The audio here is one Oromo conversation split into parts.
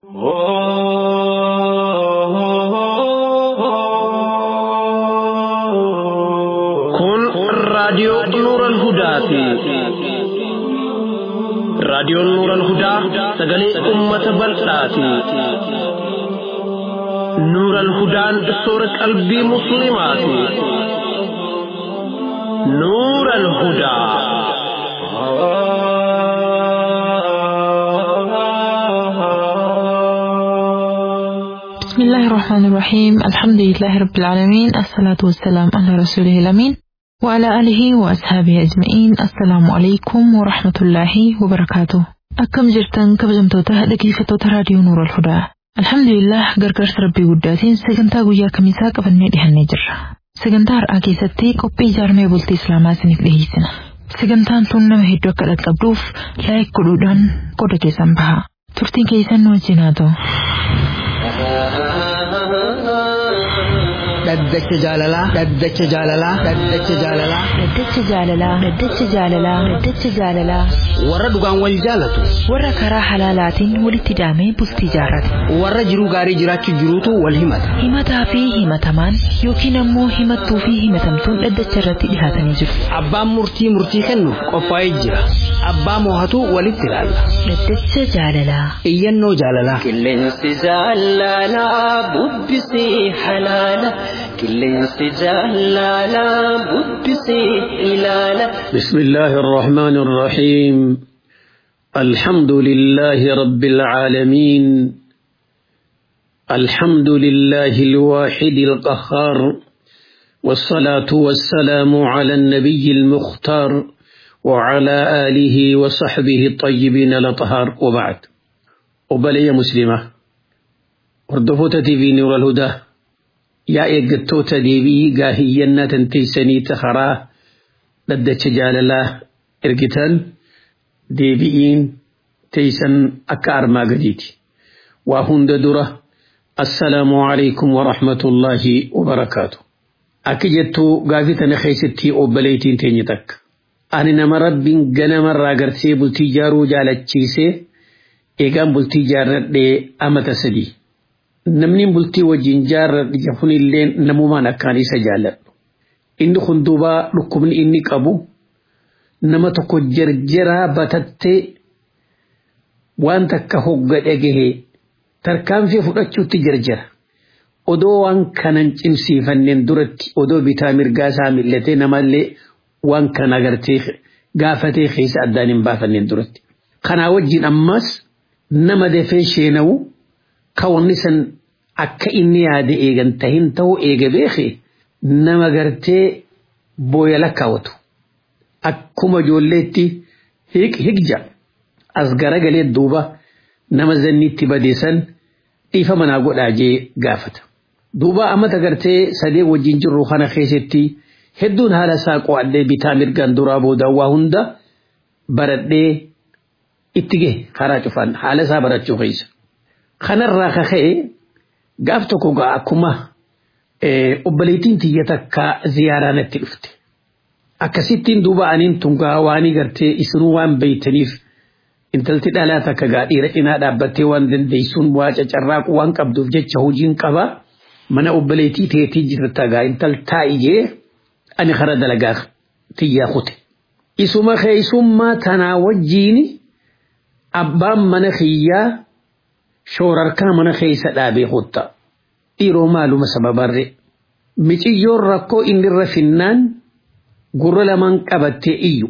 Kun raadiyoo Nuuran Hudaati. Raadiyoon Nuuran Hudaa sagalee uummata bal'aati. Nuuran Hudaan soora qalbii Musliimaati. Nuuran Hudaa. بسم الله الرحمن الرحيم الحمد لله رب العالمين الصلاة والسلام على رسوله الأمين وعلى آله وأصحابه أجمعين السلام عليكم ورحمة الله وبركاته أكم جرتن كبجمتوتا دقيفتوتا راديو نور الهدى الحمد لله gargaarsa rabbii guddaatiin sagantaa guyyaa kamisaa qabannee dhihannee jirra sagantaa har'aa keessatti qophii ijaarmee bultii islaamaa isiniif dhiheessina sagantaan tun nama hedduu akka dhaqqabduuf laayik godhuudhaan qooda keessan baha turtiin keessan nu wajjin haa ta'u. dhaddacha jaalalaa dhaddacha jaalalaa dhaddacha jaalalaa Daddacha jaalalaa Daddacha jaalalaa Daddacha jaalalaa warra dhugaan wal jaalatu warra karaa halaalaatiin walitti hidhamee bultii jaarrate warra jiruu gaarii jiraachuu jiruutu wal himata himataa fi himatamaan yookiin ammoo himattuu fi himatamtuun dhaddacha irratti dhihaatanii jiru abbaan murtii murtii kennuuf qophaa'ee jira abbaa moohatu walitti ilaalla Daddacha jaalalaa iyyannoo jaalalaa Qilleensi jaalalaa bubbisii halaala. Qilleensi jaalalaa bubbisii ilaala. بسم الله الرحمن الرحيم الحمد لله رب العالمين الحمد لله الواحد القهار والصلاة والسلام على النبي المختار وعلى آله وصحبه الطيبين الأطهار وبعد وبلي مسلمة وردفوت في نور الهدى يا إيقتوت ديبي قاهينا تنتيسني تخراه dhaddacha jaalalaa ergitan deebi'iin teeysan akka armaa gadiiti. Waa hunda dura assalaamu alaikum wa rahmatullaahi wa barakaatu. Akka jettuu gaafii tana keessatti obboleettiin teenye takka. Ani nama rabbiin ganamarraa gartee bultii jaaruu jaalachiisee eegaan bultii jaarradhee amata sadii. Namni bultii wajjin jaarradhe kunillee namumaan akkaan isa jaalladhu. inni kun duuba dhukkubni inni qabu nama tokko jarjaraa batattee waan takka hogga dhagahe tarkaanfii fudhachuutti jarjara. Odoo waan kanan cimsiifanneen duratti odoo bitaa mirgaa isaa millatee namallee waan kana agartee gaafatee keessa addaan hin baafanneen duratti. Kanaa wajjin ammas nama dafee sheenawu kawanni san akka inni yaade eegan tahin ta'uu eega beekee. nama gartee booya lakkaawwatu akkuma ijoolleetti higja as garagalee duuba nama zanniitti badeessan dhiifa manaa godhaa jee gaafata. Duuba ammata gartee sadee wajjin jirru kana keessatti hedduun haala isaa qo'adhee bitaa mirgaan duraa booda waa hunda baradhee itti gahe karaa cufaan haala isaa barachuu keessa. Kanarraa kaka'e gaaf tokko gaa akkuma obboleettiin tiyya takka ziyaaraa natti dhufte. Akkasittiin duuba aniin tungaa waanii gartee isinuu waan beeytaniif intalti dhalaa takka gaa dhiira cinaa dhaabbattee waan dandeessuun waa cacarraaqu waan qabduuf jecha hojiin qaba. Mana obboleettii teetii jirta gaa intal taa'ijee ani kara dalagaa tiyyaa kute. Isuma keessummaa tanaa wajjiin abbaan mana kiyyaa shoorarkaa mana keessa dhaabee kutta. dhiiroo maaluma sababarre miciyyoon rakkoo inni irra finnaan gurra lamaan qabattee iyyu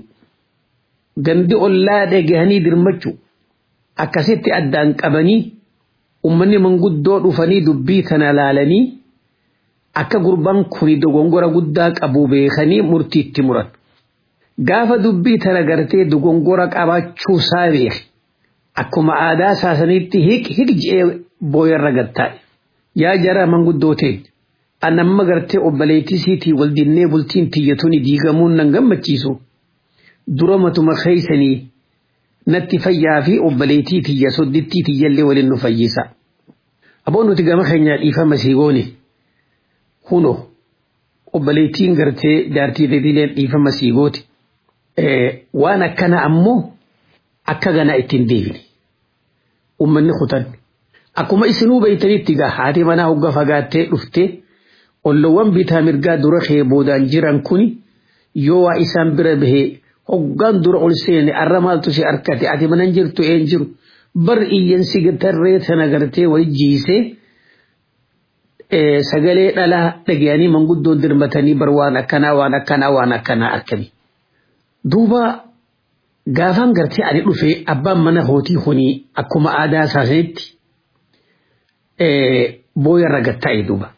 gandi ollaa dhagahanii dirmachu akkasitti addaan qabanii ummanni manguddoo dhufanii dubbii tana laalanii akka gurbaan kuni dogongora guddaa qabu beekanii murtiitti muran. Gaafa dubbii tana gartee dogongora qabaachuu isaa beeke akkuma aadaa saasaniitti hiq hiq je'ee booyarra gattaa'e. yaa jara manguddooteen an amma gartee obboleettisiitii wal dinnee bultiin tiyyatuni diigamuun nan gammachiisu dura matuma keeysanii natti fayyaa fi obboleettii tiyya soddittii tiyyallee waliin nu fayyisa. Aboon nuti gama keenyaa dhiifama siigoone huno obboleettiin gartee jaartii teetileen dhiifama siigooti. Waan akkana ammoo akka ganaa ittiin deebine. Uummanni kutan akkuma isinuu beeytanitti gaa haati manaa hogga fagaattee dhuftee ollowwan bitaa mirgaa dura kee boodaan jiran kuni yoo waa isaan bira bahee hoggaan dura ol seene arra maaltu si harkate ati manan jirtu een jiru bar iyyansi tarree sana gartee wali jiisee sagalee dhalaa dhagayanii manguddoon dirmatanii bar waan akkanaa waan akkanaa waan akkanaa akkami. Duuba gaafaan gartee ani dhufee abbaan mana hootii kunii akkuma aadaa isaaniitti booyarra gatta'e duuba.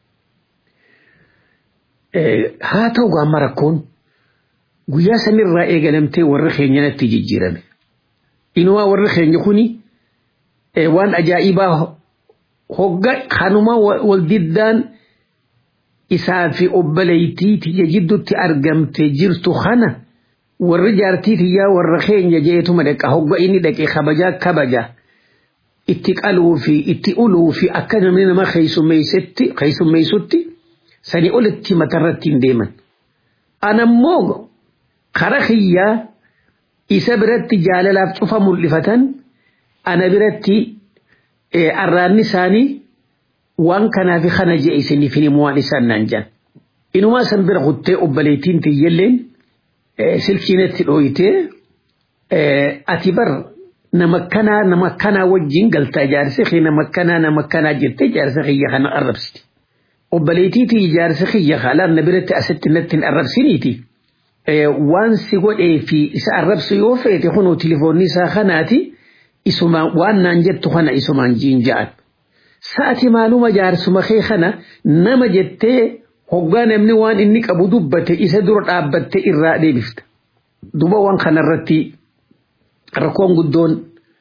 Haa ta'u gaamma rakkoon guyyaa sanirraa eegalamtee warra keenyanatti jijjiirame. Inumaa warri keenya kuni waan ajaa'ibaa hogga kanuma wal diddaan isaa fi obboleeytii tiyya jidduutti argamte jirtu kana warri jaartii tiyyaa warra keenya jeetuma dhaqa hogga inni dhaqe kabajaa kabaja itti qaluu fi itti uluu fi akka namni nama keessummeessutti sani olitti matarratti hin deeman. Anammoo kara kiyyaa isa biratti jaalalaaf cufa mul'ifatan ana biratti arraanni isaanii waan kanaafi kana jee isiniif hin himu waan isaan naan jedhan. Inumaa san bira kuttee obboleettiin tiyyalleen silkiinatti dhooyitee ati bar nama kanaa nama kanaa wajjin galtaa jaarsi kee nama kanaa nama kanaa jettee jaarsa kiyya kana arrabsiti. Obboleettii tiyya jaarsa kiyya haalaan na biratti asitti natti hin arrabsiniiti. Waan si godhee fi isa arrabsu yoo feete kunoo tilifoonni isaa kanaati. isumaan waan naan jettu kana isumaan jiin ja'an. Sa'ati maaluma jaarsuma kee kana nama jettee hoggaa namni waan inni qabu dubbate isa dura dhaabbatte irraa deebifta. Duba waan kanarratti rakkoon guddoon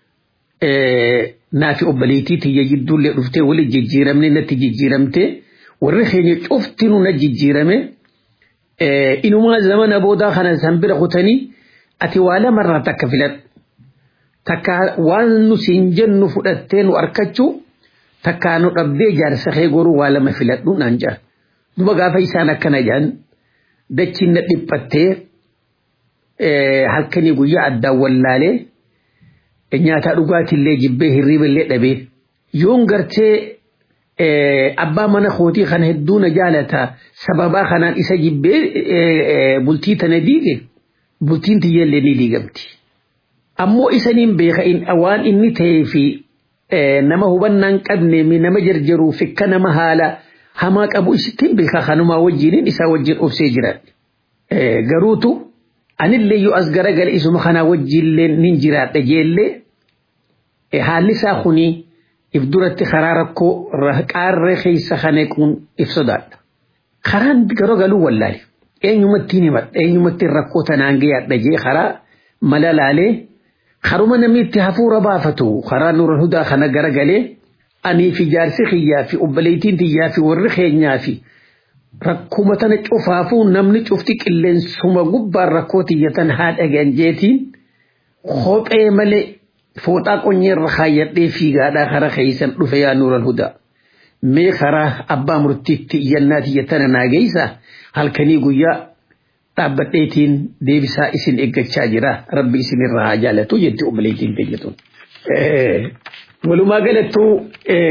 naafi obboleettii tiyya jidduullee dhuftee wali jijjiiramne natti jijjiiramte warri keenya cuftinu na jijjiirame inumaa zamana boodaa kana san bira kutanii ati waa lamarraa takka filadhu. takka waan nu siin jennu fudhattee nu arkachuu takkaa nu dhabdee jaarsa kee goruu waa lama filadhu naan jedhan. Duba gaafa isaan akkana jedhan dachiin na dhiphattee halkanii guyyaa addaan wallaalee nyaataa dhugaatiillee jibbee hirriiballee dhabee yoon gartee abbaa mana kootii kana hedduu na jaalata sababaa kanaan isa jibbee bultii tana diige bultiin tiyyallee ni diigamti. ammoo isaniin beeka waan inni ta'ee fi nama hubannaan qabne nama jarjaruu fi akka nama haala hamaa qabu isittiin beeka kanumaa wajjiniin isaa wajjin obsee jiran. Garuutu anillee yoo as garagale isuma kanaa wajjillee nin jiraadha jeellee haalli isaa kuni if duratti karaa rakkoo qaarree keessa kaneequun if sodaadha. Karaan garagaluu wallaale eenyumatti himadha eenyumatti rakkoo tanaan gayaadha jee karaa mala laalee haruma namni itti hafuura baafatu karaa nura hudaa kana garagalee anii fi jaarsi kiyyaa fi obboleettiin tiyyaa fi warri keenyaa fi rakkuma tana cufaafuu namni cufti qilleensuma gubbaan rakkoo tiyyatan haa dhagahan jeetiin kophee malee fooxaa qonyeerra kaayyadhee fiigaadhaa kara keeysan dhufe yaa nuural hudaa. Mee karaa abbaa murtiitti iyyannaa tiyyatana naageessa halkanii guyyaa dhaabbadheetiin deebisaa isin eeggachaa jira rabbi isinirraa haa jaalatu jetti obboleettiin fayyadun. Walumaa galattuu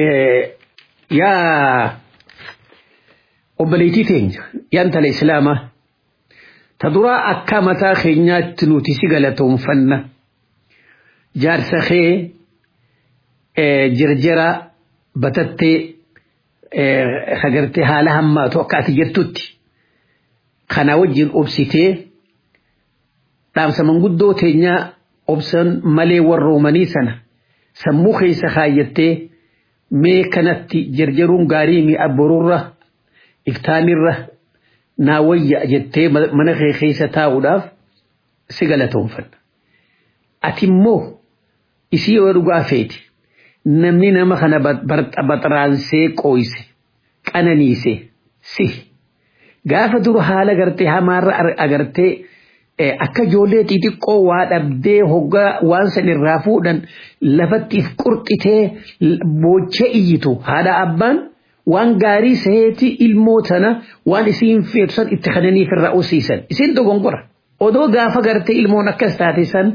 yaa obboleettii teenya yaa intala islaamaa ta duraa akka mataa keenyaatti nuti si galatoonfanna jaarsa kee jirjira batattee hagartee haala hammaatu akka ati jettutti. kana wajjin obsitee dhaamsa manguddoo teenyaa obsan malee warroomanii sana sammuu keessa kaayyattee mee kanatti jarjaruun gaarii mi'a boruurra iftaanirra naa wayya jettee mana kee keessa taa'uudhaaf si galatoonfanna. Ati immoo isii yoo dhugaa feeti namni nama kana baxaraansee qooyse qananiise si. gaafa dura haala gartee hamaarra agartee akka ijoollee xixiqqoo waa dhabdee hoggaa waan san irraa fuudhan lafatti if qurxitee boochee iyyitu haadha abbaan waan gaarii seeti ilmoo tana waan isiin feetu san itti kananiif irraa usiisan isin dogongora odoo gaafa gartee ilmoon akkas taate san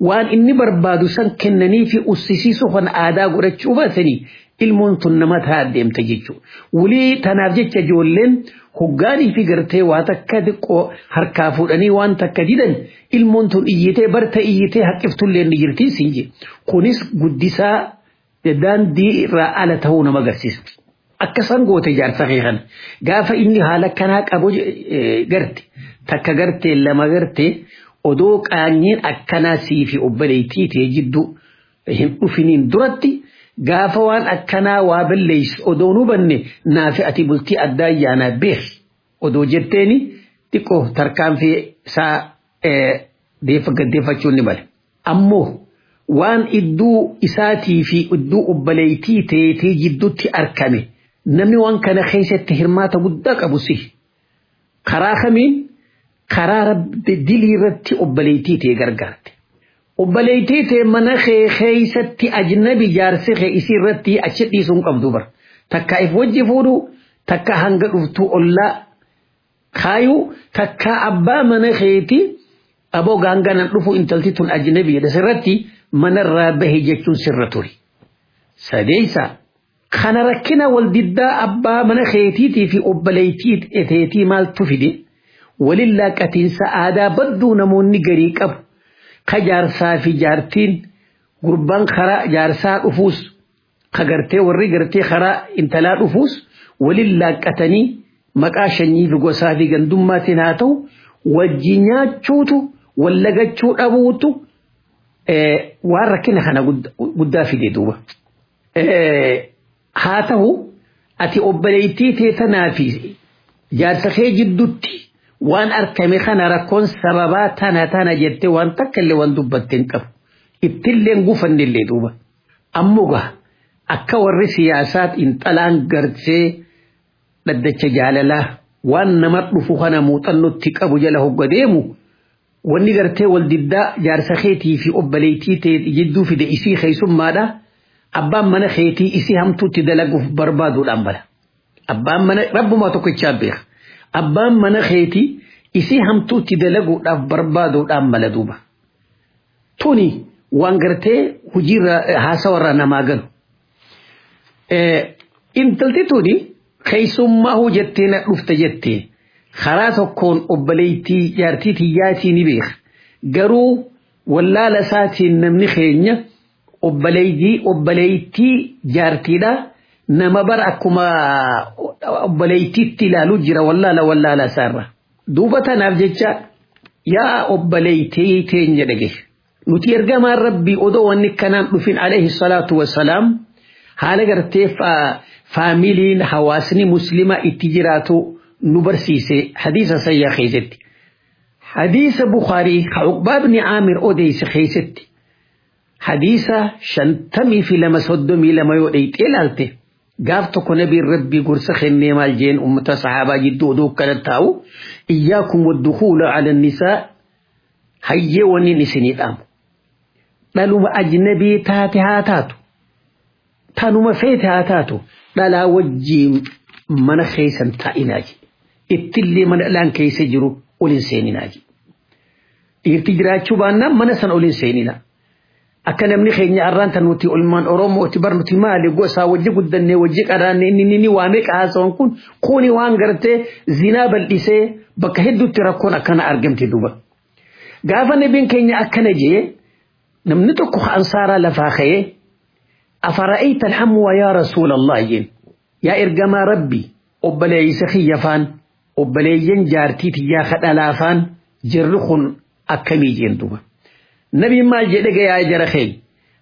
waan inni barbaadu san kennanii fi ussisiisuu kan aadaa godhachuu baatanii ilmoon tun nama ta'a deemta jechuudha. Wulii tanaaf jecha ijoolleen hoggaanii fi gartee waa takka xiqqoo harkaa fuudhanii waan takka didan ilmoon tun iyyitee barta iyyitee haqqiftullee ni jirti siin je. Kunis guddisaa daandii irraa ala ta'uu nama agarsiisa. Akkasan goote jaarsa kee kana gaafa inni haala kanaa qabu garte takka gartee lama gartee odoo qaanyiin akkanaa sii fi obboleettii ta'e jidduu hin dhufiniin duratti gaafa waan akkanaa waa balleessu odoo nu banne naafi ati bultii addaa ayyaanaa beeki odoo jetteeni xiqqoo tarkaanfii isaa gaddeeffachuun ni male. Ammoo waan idduu isaatii fi idduu obboleettii ta'eetii jidduutti argame namni waan kana keessatti hirmaata guddaa qabu si karaa kamiin karaa dilii irratti obboleettii ta'e gargaarte. Obboleettii ta'e mana kee keessatti ajnabi jaarsi kee isii irratti achi dhiisuun qabdu bara. Takka if wajji fuudhu takka hanga dhuftu ollaa kaayuu takka abbaa mana keeti aboo gaanganan dhufu intalti tun ajnabi jedha sirratti manarraa bahe jechuun sirra ture. Sadeessa kana rakkina wal diddaa abbaa mana keetiitii fi obboleettii ta'eetii maaltu fide walin laaqatiinsa aadaa badduu namoonni garii qabu. ka jaarsaa fi jaartiin gurbaan karaa jaarsaa dhufuus ka gartee warri gartee karaa intalaa dhufuus walin laaqqatanii maqaa shanyii fi gosaa fi gandummaatiin haa ta'u wajji nyaachuutu wallagachuu dhabuutu waan rakkina kana guddaa fide duuba. Haa ta'u ati obboleettii teetanaa fi jaarsa kee jidduutti waan argame kana rakkoon sababaa tana tana jette waan takka illee waan dubbatte hin qabu ittillee gufanne illee duuba ammoo akka warri siyaasaat intalaan gartee dhaddacha jaalalaa waan nama dhufu kana muuxannotti qabu jala hogga deemu wanni gartee wal diddaa jaarsa keetii fi obboleettii ta'e jidduu fide isii keessummaadha abbaan mana keetii isii hamtuutti dalaguuf barbaaduudhaan bala abbaan mana rabbumaa tokkichaa beeka. abbaan mana keetii isii hamtuutti dalaguudhaaf barbaaduudhaan mala duuba. Tuni waan gartee hojiirra haasawarraa namaa galu. Intalti tuni keessummaa hojjettee na dhufte jettee karaa tokkoon obboleettii jaartii tiyyaatii ni beeka. Garuu wallaala isaatiin namni keenya obboleettii obboleettii jaartiidhaa nama bara akkuma obboleettiitti ilaaluu jira wallaala wallaala isaarra. Duuba tanaaf jecha yaa obboleettii teenya dhage. Nuti ergamaan rabbii odoo wanni kanaan dhufin alayhi salaatu wassalaam haala gartee faamiliin hawaasni muslimaa itti jiraatu nu barsiise hadiisa sayyaa keessatti. Hadiisa Bukaarii ka Uqbaa ibni Aamir odeyse keessatti. Hadiisa shantamii fi lama soddomii lama yoo dheyxee ilaalte. gaaf tokko nabiin rabbii gorsa kennee maal jeen ummata sahaabaa jidduu oduu kana taa'u iyyaakum waddukuula ala nisaa hayyee wannin isinii dhaamu dhaluma ajnabii taate haa taatu tanuma feete haa taatu dhalaa wajjiin mana keessan taa'inaaji ittillee mana dhalaan keessa jiru olin seeninaaji dhiirti jiraachuu baannaan mana san olin seeninaa akka namni keenya arraan tan nuti olmaan oromooti bar nuti maali gosaa wajji guddannee wajji qaraanne inni ni waamee qaasawan kun kuni waan gartee zinaa bal'isee bakka hedduutti rakkoon akkana argamte duuba. Gaafa nabiin keenya akkana jee namni tokko ansaaraa lafaa ka'ee afara'ayta alhamwa yaa rasuulallah jeen yaa ergamaa rabbi obboleeysa kiyyafaan obboleeyyan jaartii tiyyaa kadhalaafaan jirri kun akkamii jeen duuba. nabi maal jedhe ga yaa jara kee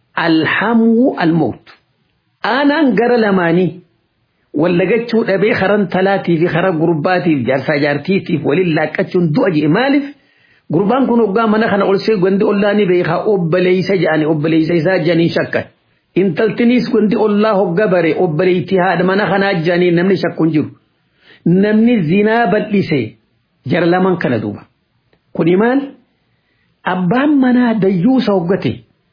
alhamu almawt aanaan gara lamaanii wallagachuu dhabee karan talaatii fi kara gurbaatiif jaarsaa jaartiitiif waliin laaqqachuun du'a jee maaliif gurbaan kun hoggaa mana kana ol see gondi ollaa ni beekaa obboleeysa jedhani obboleeysa isaa jedhanii shakkan intaltiniis gondi ollaa hogga bare obboleeytii haadha mana kanaa jedhanii namni shakkuun jiru namni zinaa bal'ise jara laman kana duuba kuni maal abbaan manaa dayyuusa hoggate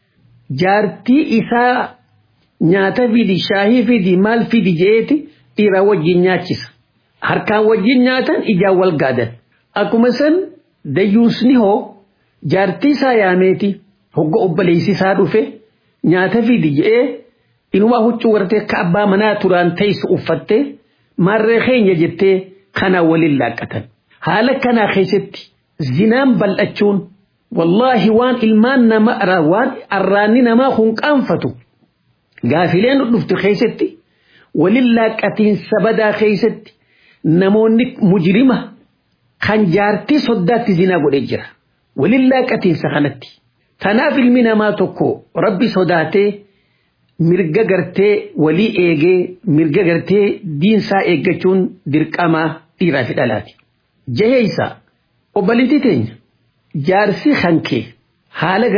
jaartii isaa nyaata fidi shaahii fidi maal fidi jeeti dhiira wajjin nyaachisa harkaan wajjin nyaatan ijaan wal gaadan akkuma san dayyuusni hoo jaartii isaa yaameeti hogga obboleessisaa dhufe nyaata fidi je'ee inumaa huccuu wartee akka abbaa manaa turaan teessu uffattee maarree keenya jettee kana waliin laaqqatan. Haala kanaa keessatti zinaan bal'achuun wallaahi waan ilmaan namaa waan arraanni namaa kun qaanfatu gaafileen dhuftu keessatti waliin laaqqatiinsa badaa keessatti namoonni mujrima kan jaartii soddaatti zinaa godhee jira. Waliin laaqqatiinsa kanatti. Tanaaf ilmi namaa tokko rabbi sodaatee mirga gartee walii eegee mirga gartee diinsaa eeggachuun dirqamaa dhiiraa fi dhalaati. Jaheeysa obboleettii teenya jaarsi hankee haala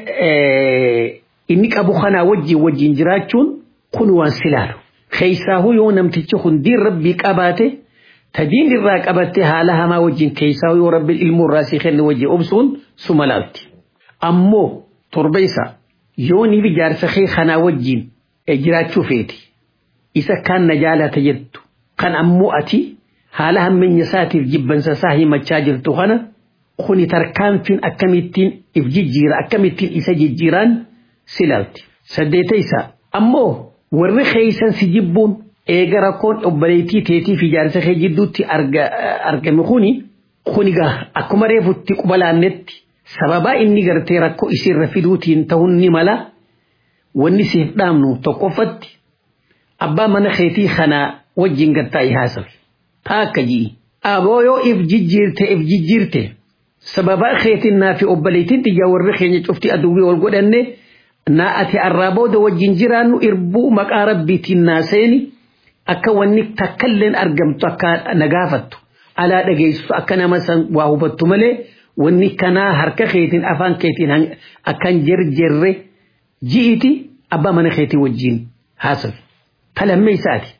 gartee inni qabu kanaa wajjin wajjin jiraachuun kun waan silaalu. Keessaahuu yoo namtichi kun diin rabbii qabaate tadiin irraa qabattee haala hamaa wajjin keessaa yoo rabbi ilmoo irraa si kenne wajjin obsuun suma laalti. Ammoo torba isaa yoo ni jaarsa kee kanaa wajjin jiraachuu feeti isa kan na jaalata jettu kan ammoo ati haala hammeenya isaatiif jibbansa isaa himachaa jirtu kana kuni tarkaanfiin akkamittiin if jijjiira akkamittiin isa jijjiiraan silaalti. Saddeeta isaa ammoo warri keeysan si jibbuun eega rakkoon obboleettii teetii fi jaarsa kee jidduutti argame kuni kunigaa akkuma reefutti qubalaannetti sababaa inni gartee rakkoo isiirra fiduutiin ta'uun ni mala wanni siif dhaamnu tokkoffatti abbaa mana keetii kanaa wajjin gattaa haasawi taa akka ji'i aboo yoo if jijjiirte if jijjiirte sababaa keetiin naa fi obboleettiin xiyyaa warri keenya cufti aduwwii wal godhanne naa ati arraa booda wajjin jiraannu irbuu maqaa rabbiitiin naa seeni akka wanni takkalleen argamtu akka nagaafattu alaa dhageessu akka nama san waa hubattu malee wanni kanaa harka keetiin afaan keetiin akkan jarjarre ji'iti abbaa mana keetii wajjin haasawi. Talammee isaati.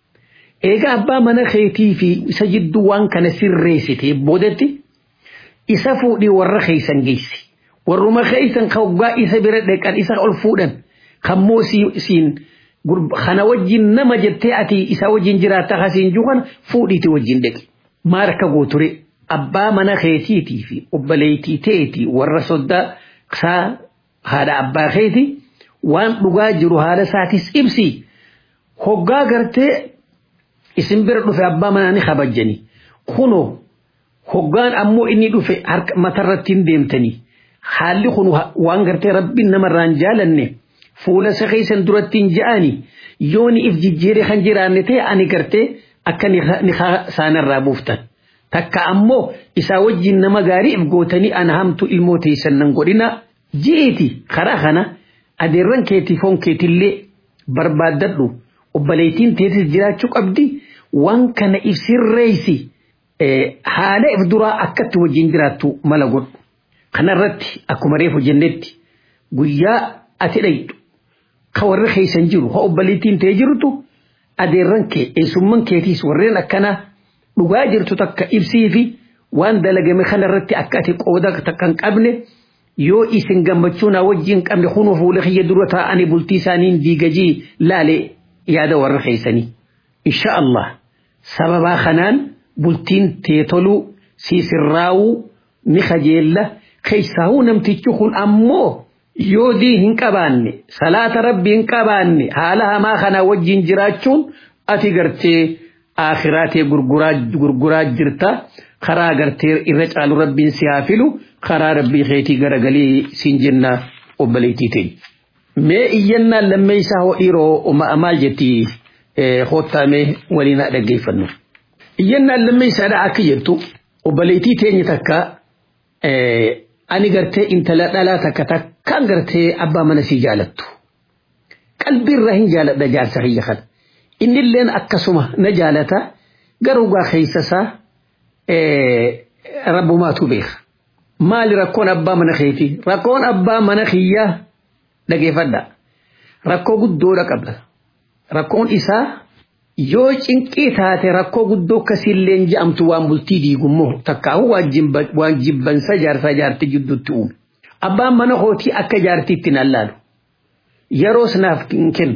Egaa abbaa mana keetii fi isa jidduu waan kana sirreessite boodatti isa fuudhii warra keeysan geessi. Warruma keeysan hoggaa isa bira dhaqan isa ol fuudhan kammoo siin kana wajjin nama jettee ati isa wajjin jiraatta hasiin juukan fuudhiiti wajjin dhaqi. Maal akka gooture abbaa mana keetiitii fi obboleettii teetii warra soddaa isaa haadha abbaa keeti waan dhugaa jiru haala isaatis ibsi. Hoggaa gartee isin bira dhufe abbaa manaa ni kabajjani. Kunoo hoggaan ammoo inni dhufe harka matarratti hin deemtanii. Haalli kun waan gartee rabbiin namarraan jaalanne fuula isa keessan duratti hin ja'ani yoo ni if jijjiiree kan jiraanne ta'e ani gartee akka ni saanarraa buuftan. Takka ammoo isaa wajjin nama gaarii if gootanii ana hamtu ilmoo teessan nan godhina ji'eeti karaa kana adeerran keetii foon keetillee barbaaddadhu obboleettiin teessis jiraachuu qabdi waan kana if sirreessi haala if duraa akkatti wajjin jiraattu mala godhu. Kanarratti akkuma reefu jennetti guyyaa ati dhaydu ka warri keessan jiru ha obboleettiin ta'ee jirtu adeerran kee eessumman keetiis warreen akkanaa dhugaa jirtu takka ibsii fi waan dalagame kanarratti akka ati qooda takka hin qabne yoo isin gammachuu naa wajjin qabne kunuu fuula kiyya dura taa'anii bultii isaaniin diigajii laale yaada warra keessanii. Insha Allah sababaa kanaan bultiin teetoluu siisirraawuu ni kajeella keessaahuu namtichi kun ammoo yoo dii hin qabaanne salaata rabbii hin qabaanne haala hamaa kanaa wajjin jiraachuun ati gartee aakhiraatee gurguraa jirta karaa gartee irra caalu rabbiin si haa filu karaa rabbii keetii garagalii siin jenna obboleettii ta'e. Mee iyyannaan lammeessaa hoo dhiiroo maal jetti hoottaamee waliin haa dhaggeeffannu. Iyyannaan lammeessaadha akka jettu obboleettii teenya takka ani gartee intala dhalaa takka takkaan gartee abbaa mana sii jaalattu. Qalbiirraa hin jaaladha jaarsa kiyya kana. Innilleen akkasuma na jaalata garuu gaa keessasaa rabbumaatu beeka. Maali rakkoon abbaa mana keetii? Rakkoon abbaa mana kiyyaa dhageeffadha. Rakkoo guddoodha qabda. Rakkoon isaa yoo cinqii taate rakkoo guddoo akkasiillee je'amtu waan bultii diigummoo takkaahu waan jibbansa jaarsaa jaartii jidduutti uume. Abbaan mana kootii akka jaartiitti nan laalu. Yeroos naaf hin kennu.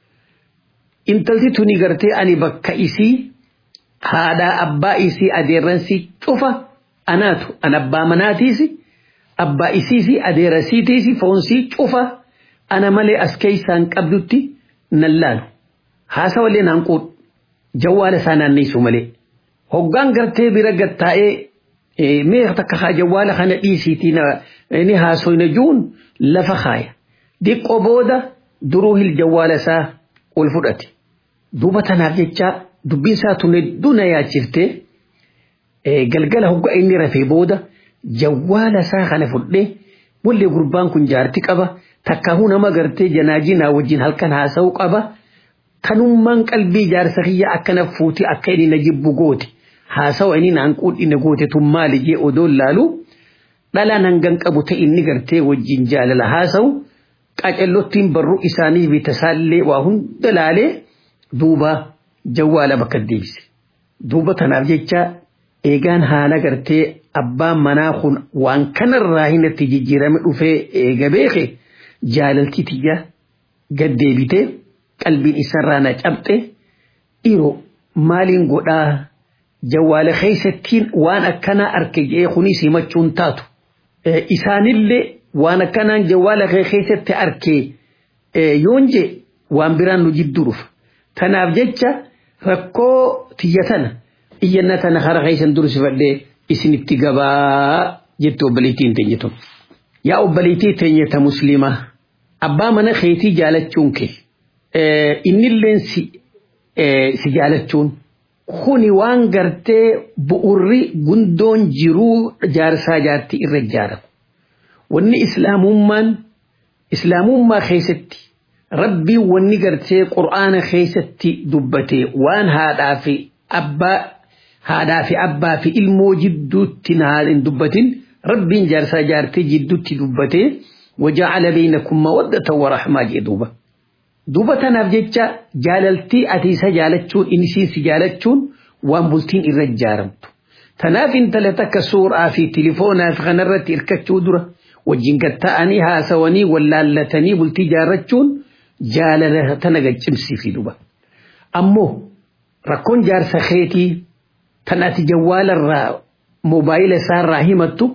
Intalti tuni gartee ani bakka isii haadhaa abbaa isii adeerransi cufa anaatu an abbaa manaatiisi abbaa isiisi adeera siitiisi foonsii cufa ana malee as keessaan qabdutti nan laalu haasawalee naan quudhu jawwaala isaa naanneessu malee hoggaan gartee bira gattaa'ee mee takka haa jawwaala kana dhiisiitii ni haasoyna juun lafa kaaya diqqoo booda duruu hil jawwaala isaa ol fudhate duuba tanaaf jecha dubbiin isaa tun hedduu na yaachiftee galgala hogga inni rafee booda jawwaala isaa kana fudhee wallee gurbaan kun jaarti qaba takkaahuu nama gartee janaajinaa wajjin halkan haasa'uu qaba kanummaan qalbii jaarsa kiyya akkana fuuti akka inni na jibbu goote haasawa inni naan quudhi na goote tun maali jee odoon laalu dhalaan hangan qabu ta'e inni gartee wajjin jaalala haasa'u qacallottiin barruu isaanii bitasaallee waa hunda laalee duuba jawwaala bakka deebise duuba tanaaf jecha eegaan haala gartee abbaan manaa kun waan kanarraa hinatti jijjiirame dhufee eega beeke jaalaltii tiyya gaddeebite qalbiin isarraa na cabxe dhiiroo maaliin godhaa jawwaala keessattiin waan akkanaa arke jedhee kunis himachuun taatu isaanillee waan akkanaan jawwaala keessatti arke yoon je waan biraan nu jidduu dhufa tanaaf jecha rakkoo tiyya tana iyyanna tana hara keessan dursifadhee isinitti gabaa jette obboleettiin teenya tun. Yaa obboleettii teenya ta musliimaa abbaa mana keetii jaalachuun kee innilleen si jaalachuun kuni waan gartee bu'urri gundoon jiruu jaarsaa jaartii irra ijaaramu. Wanni islaamummaan islaamummaa keessatti rabbiin wanni gartee qur'aana keessatti dubbate waan haadhaa fi abbaa haadhaa fi abbaa fi ilmoo jidduutti hin dubbatin rabbiin jaarsaa jaartii jidduutti dubbate waja'ala beeynakum mawaddatan wa rahmaa jee duuba. Duuba tanaaf jecha jaalaltii ati isa jaalachuun inisiin si jaalachuun waan bultiin irra ijaaramtu. Tanaaf intala takka suuraa fi tilifoonaa fi kanarratti hirkachuu dura wajjin gatta'anii haasawanii wallaallatanii bultii jaarrachuun jaalala tana gaccimsiifi duba. Ammoo rakkoon jaarsa keetii tan ati jawwaalarraa moobaayila isaarraa himattu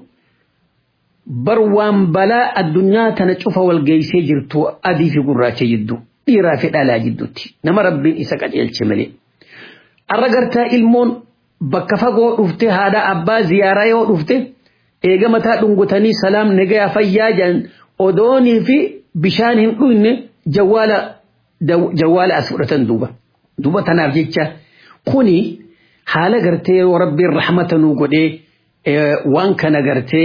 bar waan balaa addunyaa tana cufa wal geessee jirtu adii fi gurraacha jidduu dhiiraa fi dhalaa jidduutti nama rabbiin isa qajeelche malee. Arra gartaa ilmoon bakka fagoo dhufte haadha abbaa ziyaaraa yoo dhufte eega mataa dhungutanii salaam nagayaa fayyaa jedhan odoonii fi bishaan hin dhuyne jawwaala jawwaala as fudhatan duuba. Duuba tanaaf jecha kuni haala gartee yoo rabbiin rahmata nuu godhee waan kana gartee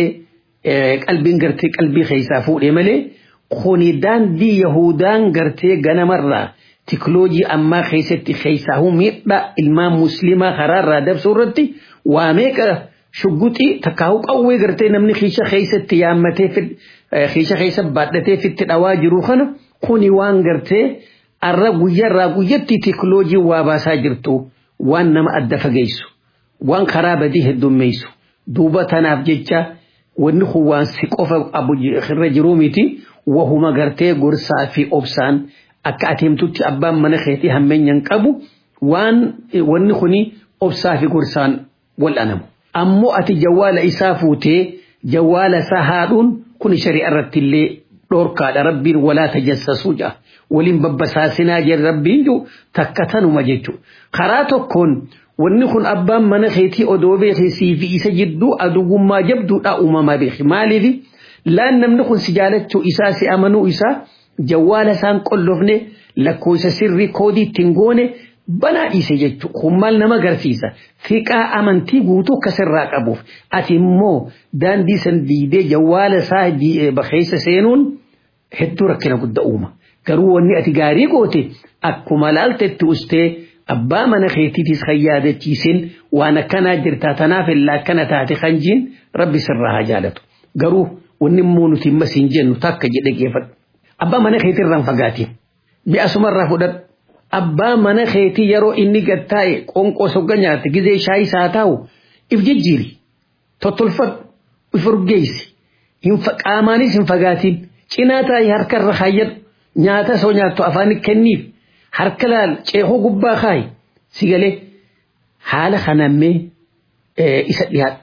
qalbiin gartee qalbii keessaa fuudhee malee kuni daandii yahudaan gartee ganamarraa tikloojii ammaa keessatti keessaa miidhaa ilmaan muslimaa karaarraa dabsuu irratti waa meeqa shugguxii takkaa'uu qawwee gartee namni kiisha keessatti yaammatee kiisha keessa baadhatee fitti dhawaa jiru kana kuni waan gartee arra guyyarraa guyyatti tikloojii waa baasaa jirtu waan nama adda fageessu waan karaa badii heddummeessu duuba tanaaf jecha wanni kun waan si qofa irra jiruu miti wahuma gartee gorsaa fi obsaan akka ateemtutti abbaan mana keetii hammeenyan qabu waan wanni kuni obsaa fi gorsaan wal'anamu. Ammoo ati jawwaala isaa fuutee jawwaala isaa haadhuun kun shari'a irratti illee dhorkaadha rabbiin walaa tajassasuu ja'a. Waliin babbasaasinaa jedhe rabbiin jiru takka tanuma jechuudha. Karaa tokkoon wanni kun abbaan mana keetii odoo beekisii fi isa jidduu aduwwummaa jabduudha uumamaa beeki. Maaliif laan namni kun si jaalachuu isaa si amanuu isaa jawwaala isaan qollofne lakkoofsa sirrii koodii ittiin goone banaa dhiise jechuudha. Kun maal nama agarsiisa? Fiqaa amantii guutuu akkasirraa qabuuf. Ati immoo daandii san diidee jawwaala isaa keessa seenuun hedduu rakkina guddaa uuma. Garuu wanni ati gaarii goote akkuma laaltetti ustee abbaa mana keetiitis kan yaadachiisin waan akkanaa jirtaa tanaaf illaa akkana taate kan jiin rabbi sirraa haa jaalatu. Garuu wanni immoo nuti immas hin jennu takka jedhe geeffadhu. Abbaa mana keetirraan fagaatiin mi'a sumarraa fudhadhu. Abbaa mana keetii yeroo inni gattaa'e qonqoo sogga nyaate gizee shaayii isaa taa'u if jijjiiri. Tottolfadhu if urgeessi. Qaamaanis hin fagaatiin. Cinaa taa'ee harkarra haayyadhu. Nyaata soo nyaattu afaan kenniif. Harka laal ceekoo gubbaa kaayi. Si galee haala kanammee isa dhiyaadhu.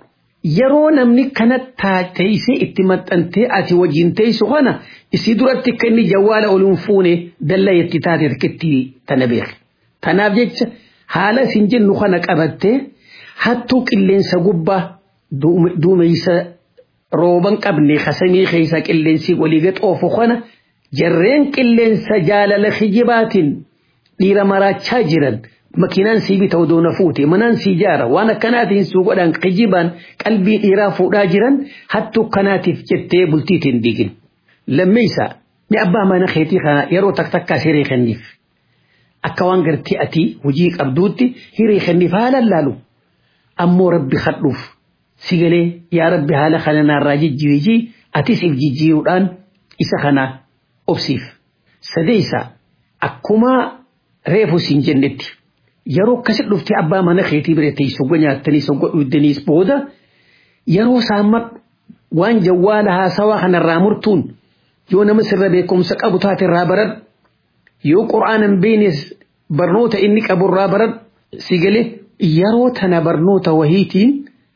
yeroo namni kana teessee itti maxxantee ati wajjin teessu kana isii duratti akka inni jawwaala oluun fuune dallaa itti taate takkitti tana beeke. Tanaaf jecha haala isin jennu kana qabattee hattuu qilleensa gubbaa duumeysa rooban qabne kasamii keessa qilleensi walii gaxoofu kana jarreen qilleensa jaalala kijibaatiin dhiira maraachaa jiran makiinaan sii bita odoo na fuute manaan sii jaara waan akkanaatiin suu godhan kijibaan qalbii dhiiraa fuudhaa jiran hattuu kanaatiif jettee bultiitiin diigin. Lammeessa ni abbaa mana keetii kana yeroo taktakkaa hiree kenniif. Akka waan gartee ati hojii qabduutti hiree kenniif haala laalu. Ammoo rabbi kadhuuf si galee yaa rabbi haala kana naarraa jijjiirii atis if jijjiiruudhaan isa kana obsiif. Sadeessa akkuma reefu siin jennetti. yeroo akkasi dhuftee abbaa mana keetii bira teessoo nyaattanii soggo dhuydaniis booda yeroo saamma waan jawwaala haasawaa kanarraa murtuun yoo nama sirra beekumsa qabu taate irraa baradhu yoo qura'aanan beenes barnoota inni qabu irraa baradhu si galee yeroo tana barnoota wahiitiin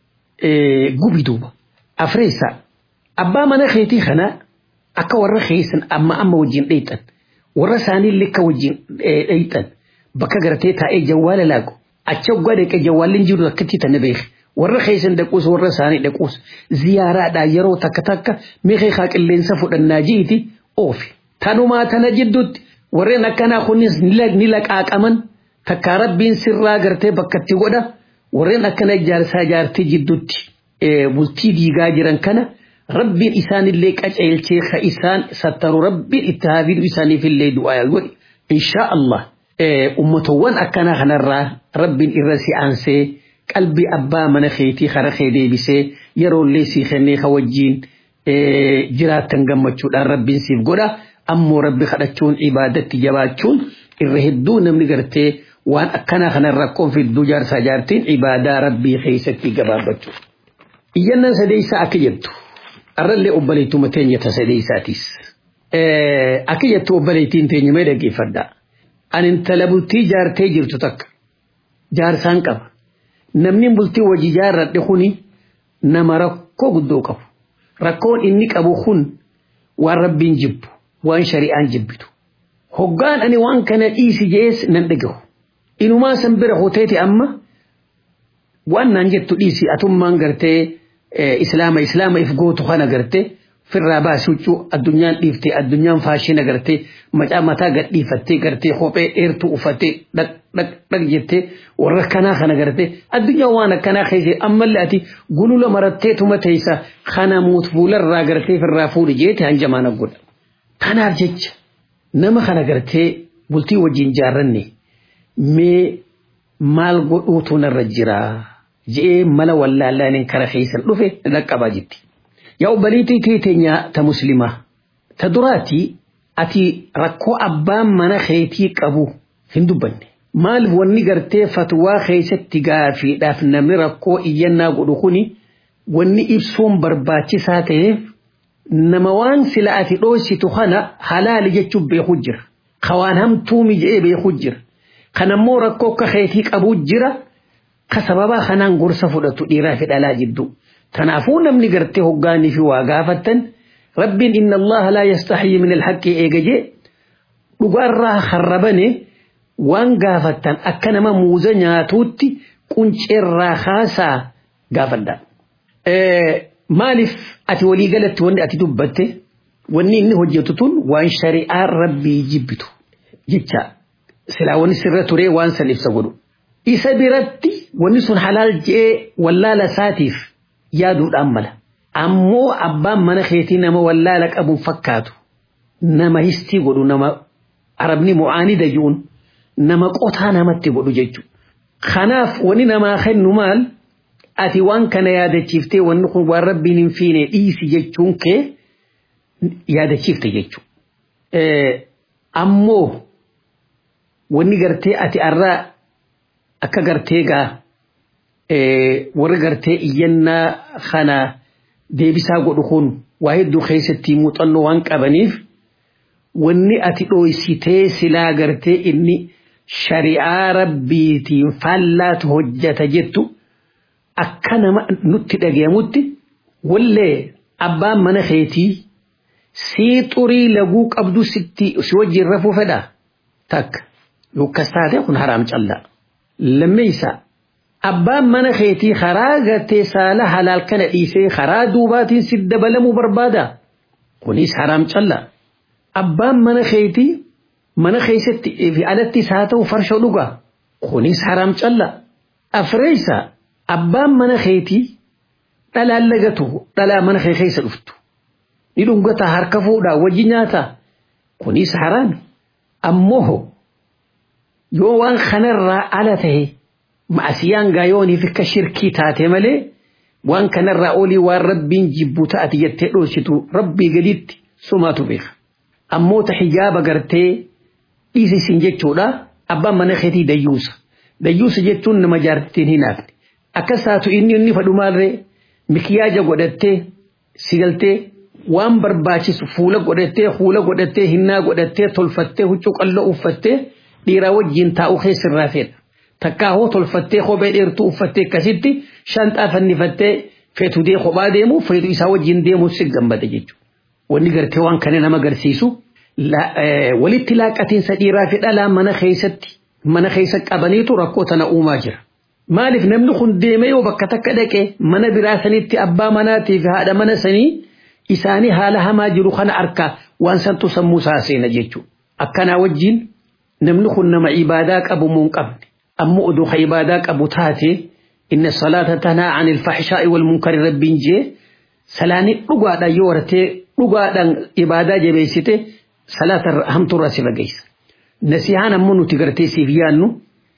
gubi duuba. Afreessa abbaa mana keetii kana akka warra keessan amma amma wajjin dheeyxan warra isaanii likka wajjin dheeyxan. bakka gartee taa'ee jawwaala laagu achi oggaa dhaqee jawwaalli jiru akkatti tana beeke warra keessan dhaquus warra isaanii dhaquus ziyaaraadhaa yeroo takka takka meeqee haa qilleensa fudhannaa ji'iti oofi. Tanumaa tana jidduutti warreen akkanaa kunis ni laqaaqaman takkaa rabbiin sirraa gartee bakkatti godha warreen akkana ijaarsaa ijaartee jidduutti bultii diigaa jiran kana rabbiin isaanillee qaceelchee ka isaan sattaru rabbiin itti haafiidhu isaaniifillee du'aa godhi. Inshaa Allah. ummatowwan akkanaa kanarraa rabbiin irra si aansee qalbii abbaa mana keetii kara kee deebisee yeroollee sii kennee ka wajjiin jiraattan gammachuudhaan rabbiin siif godha ammoo rabbi kadhachuun ibaadatti jabaachuun irra hedduu namni gartee waan akkanaa kanarraa rakkoon fidduu jaarsaa jaartiin ibaadaa rabbii keessatti gabaabbachuu. Iyyannaan sadeessaa akka jettu arrallee obboleettuma teenya ta sadeessaatis. Akka jettu obboleettiin teenya mee dhaggeeffadhaa. ani intala bultii jaartee jirtu takka jaarsaan qaba namni bultii wajji jaarradhe kuni nama rakkoo guddoo qabu rakkoon inni qabu kun waan rabbiin jibbu waan shari'aan jibbitu hoggaan ani waan kana dhiisi jees nan dhagahu inumaa san bira hoteeti amma waan naan jettu dhiisi atummaan gartee islaama islaama if gootu kana gartee firraa baasii huccuu addunyaan dhiiftee addunyaan faashina gartee macaa mataa gadhiifattee gartee kophee dheertuu uffattee dhaq jettee warra kanaa kana gartee addunyaa waan akkanaa keessa ammallee ati gulula maratteetuma teessa kana muut fuularraa gartee firraa fuudhi jeete hanjamaan godha. Kanaaf jecha nama kana gartee bultii wajjin jaarranne mee maal godhuutu narra jiraa je'ee mala wallaallaaniin kara keessan dhufe dhaqqabaa jetti. yaa obboleettii teenya ta muslimaa ta duraatii ati rakkoo abbaan mana keetii qabu hin dubbanne maal wanni gartee fatwaa keessatti gaafiidhaaf namni rakkoo iyyannaa godhu kuni wanni ibsuun barbaachisaa ta'eef nama waan sila ati dhoositu kana halaali jechuun beeku jira kawaan hamtuumi je'ee beeku jira kanammoo rakkoo akka keetii qabu jira ka sababaa kanaan gorsa fudhatu dhiiraa fi dhalaa jidduu. تنافون من قرتي هقاني في واقافة رب إن الله لا يستحي من الحق إيجاجي لقرا خربني وان قافة أكنما موزا توتي كنش إرا خاسا قافة إيه مالف أتي ولي قالت واني أتي دبته واني إني هجتتون وان شريعة ربي جبتو جبتا سلا واني سرة ري وان سلف سقولو إسا برتي واني سن حلال جي ولا لساتيف yaaduudhaan mala ammoo abbaan mana keetii nama wallaala qabuun fakkaatu nama histii godhu nama arabni mu'aanida ji'uun nama qotaa namatti godhu jechuudha. Kanaaf wani namaa kennu maal ati waan kana yaadachiiftee wanni kun waan rabbiin hin fiine dhiisi jechuun kee yaadachiifte jechuudha. Ammoo wanni gartee ati arraa akka gartee gaa warri gartee iyyannaa kana deebisaa godhu kun waa hedduu keessatti muuxannoo waan qabaniif wanni ati dhooysitee silaa gartee inni shari'aa rabbiitiin faallaatu hojjata jettu akka nama nutti dhagayamutti wallee abbaan mana keetii sii xurii laguu qabdu sitti si wajjin rafuu fedha takka yookas taate kun haraam callaa lammeeysa abbaan mana keetii karaa gartee saala halaal kana dhiisee karaa duubaatiin si dabalamuu barbaada kunis haraam callaa abbaan mana keetii mana keessatti fi alattis haa ta'u farsha dhugaa kunis haraam callaa afreeysa abbaan mana keetii dhalaan lagatu dhalaa mana kee keessa dhuftu ni dhungata harka fuudhaa wajji nyaata kunis haraami ammoo yoo waan kanarraa ala tahe ma'asiyaan gaayooniif akka shirkii taate malee waan kanarraa olii waan rabbiin jibbu ta'ati jettee dhoositu rabbii gaditti sumaatu beeka ammoo ta hijaaba gartee dhiisisin jechuudha abbaan mana keetii dayyuusa dayyuusa jechuun nama jaartiin hin hafne akkas taatu inni inni fadhu maalree mikiyaaja godhattee sigaltee waan barbaachisu fuula godhattee fuula godhattee hinnaa godhattee tolfattee huccuu qalloo uffattee dhiiraa wajjin taa'u keessirraa fedha. Takkaa hoo tolfattee kophee dheertuu uffattee akkasitti shanxaa fannifattee feetu dee kophaa deemu feetu isaa wajjin deemu si gammada jechuudha. Wanni gartee waan kana nama agarsiisu walitti laaqatiinsa dhiiraa fi dhalaa mana keessatti mana keessa qabaniitu rakkoo tana uumaa jira. Maaliif namni kun deemee yoo bakka takka dhaqee mana biraa sanitti abbaa manaatii fi haadha mana sanii isaanii haala hamaa jiru kana arka waan santu sammuu isaa seena jechuudha. Akkanaa wajjin namni kun nama ibaadaa qabu moo hin qabne ammoo oduu ka ibaadaa qabu taate inna salaata tanaa an ilfaxishaa'i wal munkari rabbiin jee salaanii dhugaadhaan yoo wartee dhugaadhaan ibaadaa jabeessite salaata hamtuurraa si fageessa. Nasihaan ammoo nuti gartee siif yaannu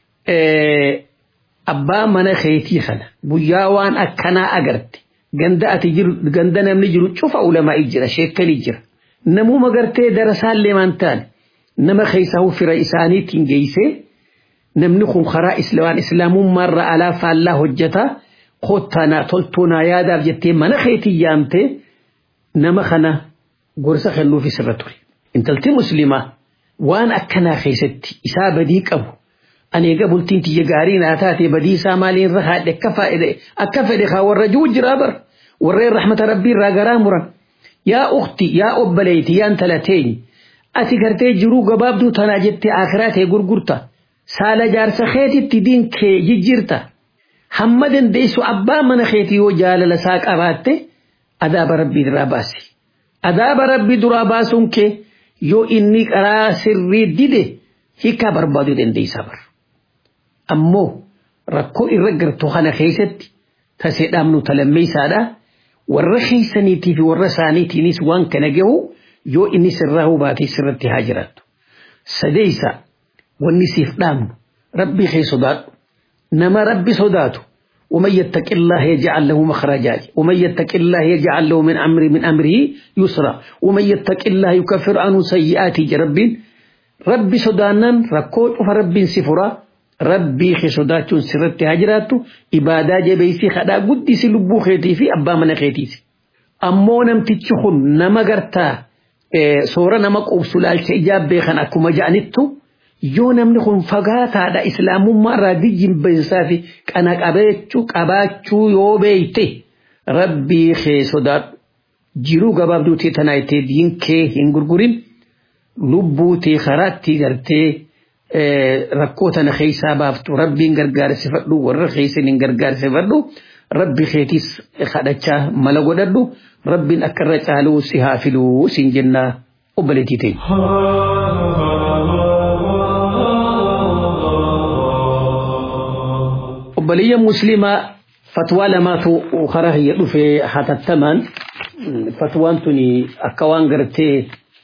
abbaa mana keetii kana guyyaa waan akkanaa agarte ganda ati jiru ganda namni jiru cufa ulamaa'ii jira sheekkanii jira namuma gartee darasaallee maan taane nama keessaa fira isaaniitiin geessee namni kun karaa islamaan islaamummaarra alaa faallaa hojjeta kottanaa toltoonaa yaadaaf jettee mana keetii yaamtee nama kana gorsa kennuufi sirra ture intalti muslimaa waan akkanaa keessatti isaa badii qabu ani egaa bultiin tiyya gaarii naa taate badii isaa maaliin irra haadhe akka faa'ide akka fedhe haa warra jiru jiraa bar warreen rahmata rabbii irraa garaa muran yaa ukti yaa obbaleeyti yaa intala teenyi ati gartee jiruu gabaabduu tanaa jettee akiraa ta'e gurgurta saala jaarsa keetitti diin kee jijjiirta hamma dandeessu abbaa mana keetii yoo jaalala isaa qabaatte adaaba rabbii duraa baasi adaaba rabbii duraa baasuun kee yoo inni karaa sirrii dide hiikaa barbaaduu dandeessa bar ammoo rakkoo irra gartu kana keessatti tasee dhaabnu talammeessaadha warra keessaniitii fi warra isaaniitiinis waan kana gahu yoo inni sirraa hubaatee sirratti haa jiraattu sadeessa wanni siif dhaabnu rabbii kee sodaadhu nama rabbi sodaatu ومن يتق الله يجعل له مخرجا ومن يتق الله يجعل له من أمر من أمره يسرا ومن يتق الله يكفر عنه سيئات رب ربي سدانا ركوت فرب سفرا ربي خي سداتون سرت هجراتو إبادة جبيسي خدا قدي سلبو خيتي في أبا من خيتي أمو نمتشخن نما قرتا إيه سورة نما قبسلال سيجاب بيخن أكو مجانتو yoo namni kun fagaataadha islaamummaa irraa dijjinbeessaa fi qana qabeechuu qabaachuu yoo beeyte rabbii kee sodaadhu jiruu gabaabduutii tanaa ittee diin kee hin gurgurin lubbuutii karaatti gartee rakkoo tana keessaa baaftu rabbiin gargaarsifadhu warra keessan hin gargaarsifadhu rabbi keetis kadhachaa mala godhadhu rabbiin akka irra caaluu si haa filuu siin jennaa obboleettii ta'e. obboleeyya muslimaa fatwaa lamaatu karaa hiyya dhufe hatattamaan fatwaan tuni akka waan gartee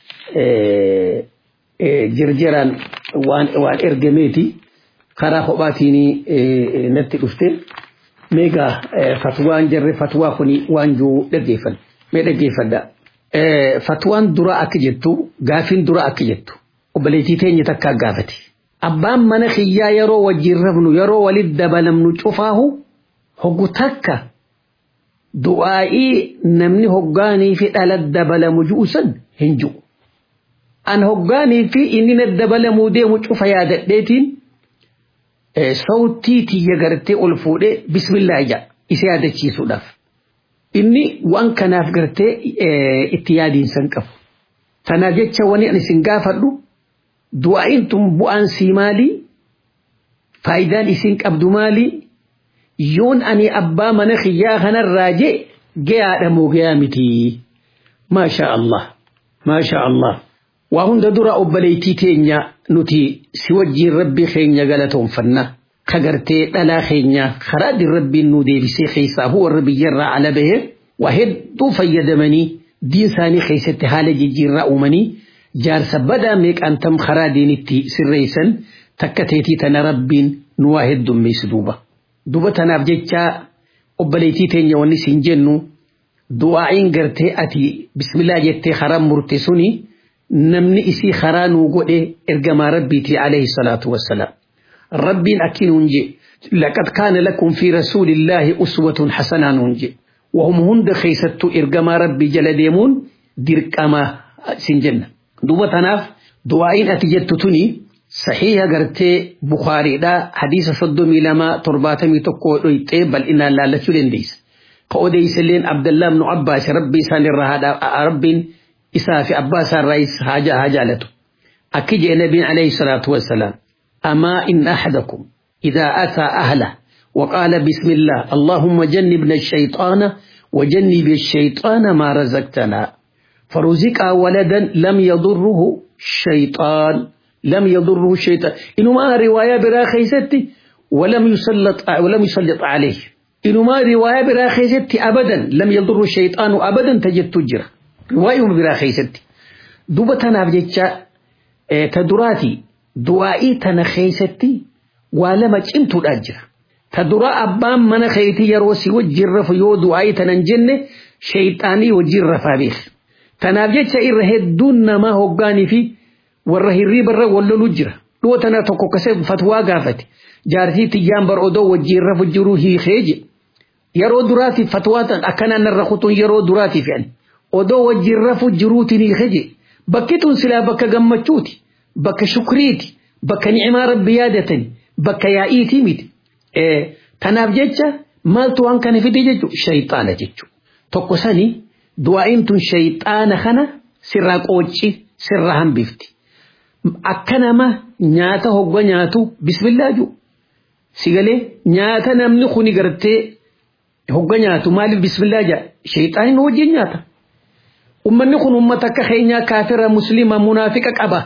jirjiraan waan waan ergameeti karaa kophaatiin natti dhufte meegaa fatwaan jarre fatwaa kuni waan juu dhaggeeffan mee dhaggeeffadha fatwaan dura akka jettu gaafiin dura akka jettu obboleettii teenya takkaa gaafate. abbaan mana kiyyaa yeroo wajjin rafnu yeroo walit dabalamnu cufaahu hoggu takka du'aa'ii namni hoggaanii fi dhala dabalamu ju'usan hin ju'u. An hoggaanii fi inni na dabalamuu deemu cufa yaadadheetiin sawtii tiyya gartee ol fuudhee bismillaa ija isa yaadachiisuudhaaf. Inni waan kanaaf gartee itti yaadiinsan qabu. Tanaaf jecha wani ani isin gaafadhu du'aa'iin tun bu'aan sii maalii? Faayidaan isin qabdu maalii? Yoon ani abbaa mana kiyyaa kanarraa jee gayaadha moo gayaa miti? Maasha Allah. Maasha Allah. Waa hunda dura obboleettii teenya nuti si wajjiin rabbii keenya galatoonfanna. Kagartee dhalaa keenya karaa din rabbiin nu deebisee keessaa warra biyyarraa ala bahee waa hedduu fayyadamanii diin isaanii keessatti haala jijjiirraa uumanii jaarsa badaa meeqaan tam karaa diinitti sirreessan takka teetii tana rabbiin nu waa heddummeessu duuba. Duuba tanaaf jecha obboleettii teenya wanni siin jennu du'aa'iin gartee ati bismillaa jettee karaa murte suni namni isii karaa nuu godhe ergamaa rabbiiti alayhi salaatu wassalaam. ربين أكين ونجي لقد كان لكم في رسول الله أسوة حسنة نونجي وهم هند خيستو إرقما ربي جل ديمون ديرقما سنجن دوبة تناف دعائين أتجدت تني صحيح قرتي بخاري دا حديث صدومي لما ترباتمي تقو بل إنا لا لتلين ديس قوديس لين عبد الله بن عباس ربي سان الرهاد رب إسافي عباس الرئيس حاجة حاجة أكيد النبي عليه الصلاة والسلام أما إن أحدكم إذا أتى أهله وقال بسم الله اللهم جنبنا الشيطان وجنب الشيطان ما رزقتنا فرزق ولدا لم يضره الشيطان لم يضره الشيطان إنما رواية براخيستي ولم يسلط ولم يسلط عليه إنما رواية براخيستي أبدا لم يضر الشيطان أبدا تجد تجر رواية براخيستي دوبتنا بجتشا تدراتي du'aa'ii tana keessatti waa lama cimtuudha jira. Ta dura abbaan mana keetii yeroo si wajjin rafu yoo du'aa'ii tanan jenne shayxaanii wajjin rafaa beek. Tanaaf jecha irra hedduun namaa hoggaanii fi warra hirriibarra walloluu jira. Dhoo tana tokko kasee fatwaa gaafate. Jaartii tiyyaan bar odoo wajjin rafu jiru hiikee je. Yeroo duraatiif fatwaa tan akkanaan narra kutuun yeroo duraatiif jedhan. Odoo wajjin rafu jiruutiin hiikee je. Bakki tun silaa bakka gammachuuti. bakka shukriiti bakka ni'imaa rabbi yaadatani bakka yaa'iitii miti tanaaf jecha maaltu waan kana fide jechu shayxaana jechu tokko sani du'aa'iin tun shayxaana kana sirraa qooci sirraa hambifti akka nama nyaata hogga nyaatu bismillaa ju sigalee nyaata namni kuni gartee hogga nyaatu maaliif bismillaa jaa shayxaaniin wajjin nyaata ummanni kun ummata akka keenyaa kaafira muslima munaafiqa qaba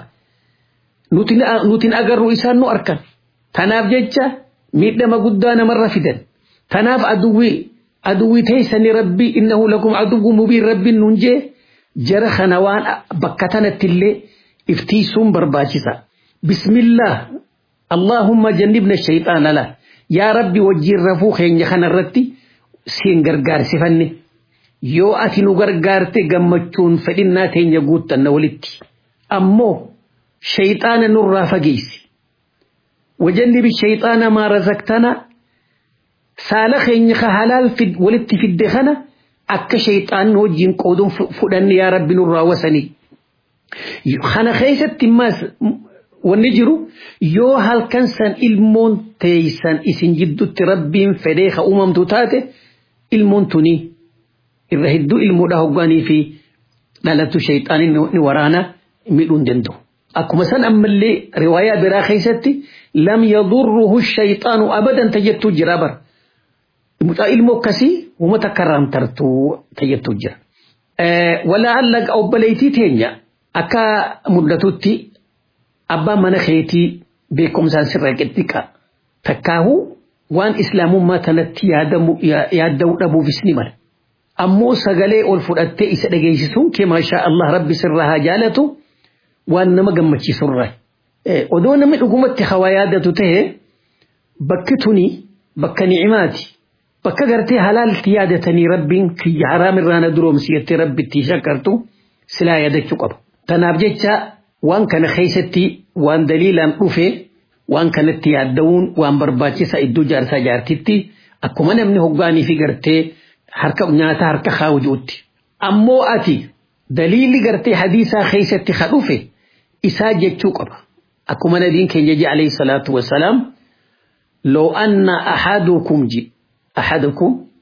nutin agarru isaan nu arkan tanaaf jecha miidhama guddaa namarra fidan tanaaf aduwwi aduwwi teessani rabbi innahu lakum aduwwu mubiin rabbiin nun jee jara kana waan bakka tanattillee iftiisuun barbaachisa bismillah allahumma jannibna shayxaana la yaa rabbi wajjiin rafuu keenya kanarratti siin gargaarsifanne yoo ati nu gargaarte gammachuun fedhinnaa teenya guuttanna walitti ammoo شيطان نور فقيس وجنب الشيطان ما رزقتنا سالخ إنك حلال في ولدت في الدخنة أك شيطان وجين قودون فدن يا رب نور وسني خنا خيست تماس ونجرو يو هل كنسان المون تيسان اسن جدو تربين فديخ أمم تتاته المون تني الرهدو المودا هقاني في لالتو شيطان ورانا ملون دندو akkuma san ammallee riwaayaa biraa keessatti lam yadurruhu shayxaanu abadan tajjettu jira bar mucaa ilmoo akkasii uummata akka raamtartu tajjettu jira. Walaa allaga obboleettii teenya akka mul'atutti abbaan mana keetii beekumsaan sirra qixxiqa takkaahu waan islaamummaa tanatti yaadamuu dhabuufis ni mala. Ammoo sagalee ol fudhattee isa dhageessisuun kee maashaa Allah rabbi sirraa haa jaalatu. waan nama gammachiisurra. Odoo namni dhugumatti hawaa yaadatu ta'e bakki tuni bakka ni'imaati. Bakka gartee halaalti yaadatanii rabbiin kiyya haraamirraa na duroomsi jettee rabbitti shakkartu silaa yaadachuu qaba. Tanaaf jecha waan kana keessatti waan daliilaan dhufe waan kanatti yaadda'uun waan barbaachisa iddoo jaarsaa jaartitti akkuma namni hoggaanii fi gartee harka nyaata harka kaawujuutti. Ammoo ati daliilli gartee hadiisaa keessatti ka dhufe isaa jechuu qaba. Akkuma nabiin keenya je alayhi salaatu wasalaam loo anna ahadukum ji ahadukum